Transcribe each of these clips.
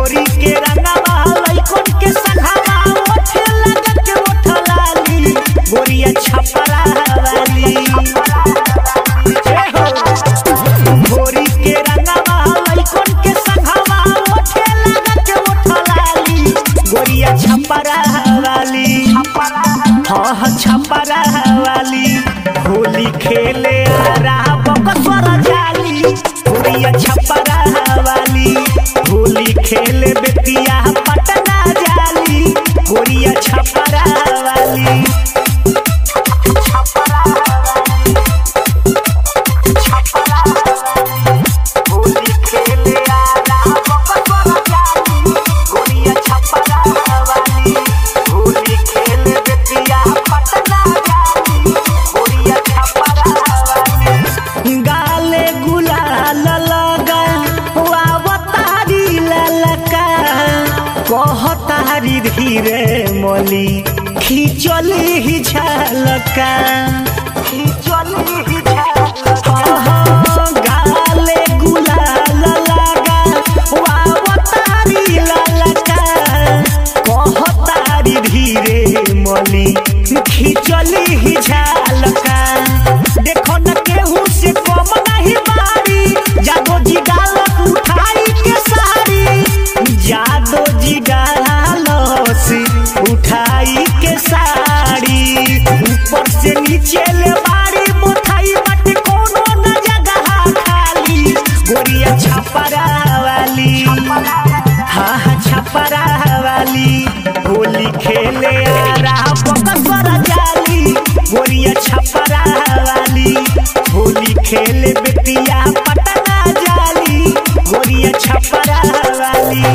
घोरी के रंगवा लइकन के संघवा ओठे लगा के ओठलाली गोरिया छपरा वाली ए हो घोरी के रंगवा लइकन के संघवा ओठे लगा के ओठलाली गोरिया छपरा वाली हाँ छपरा वाली होली खेले आ रहा बकसर जाली गोरिया छपरा वाली होली खेले बेतिया पटना जाली गोरिया छपरा वाली होली खेले आ रहा बकसर जाली गोरिया छपरा वाली होली खेले बेतिया पटना जाली गोरिया छपरा वाली गाले गुलाल लगा वावतारी ललका कहतारी धीरे मली खिचली ही झलका खिचली ही झलका गाले गुलाल लगा वावतारी ललका कहतारी धीरे मली खिचली ही झलका देखो न केहू से कम नहीं बारी जादो जी गालक उठाई के सारी जादो जी गालस उठाई के साड़ी ऊपर से नीचे ले बारी मुठाई बट कोनो न जगह खाली गोरिया छपरा वाली हाँ हाँ छपरा वाली होली खेले आ रहा बकसर जाली गोरिया छपरा वाली होली खेले बेतिया पटना जाली गोरिया छपरा वाली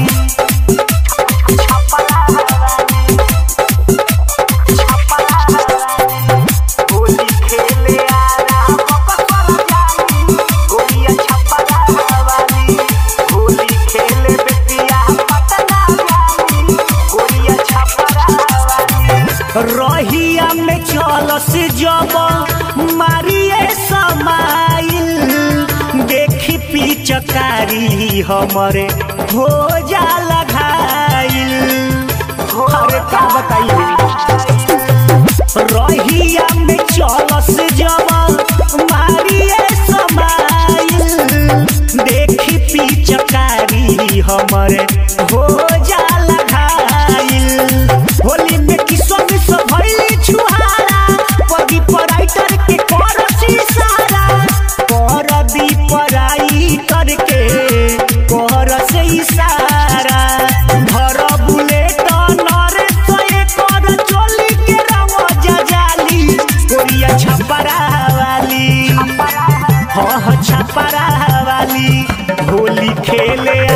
होली खेले आ रहा बकसर जाली गोरिया छपरा वाली होली खेले बेतिया पटना जाली गोरिया छपरा वाली रहिया में चलस जब मारिए समाइल देखी पिचकारी हमरे हो जाला घायल अरे का बताइए रहिया में चलस जब मारिए समाइल देखी पिचकारी हमरे हो जाला घायल होली में किसो मिसो भइली छुहारा पगी पराइटर के करसी सारा कर दी पराइटर के कर से इशारा धर बुलेट नरे सए कर चोली के रंग जजाली गोरिया छपरा वाली हाँ हाँ छपरा वाली होली खेले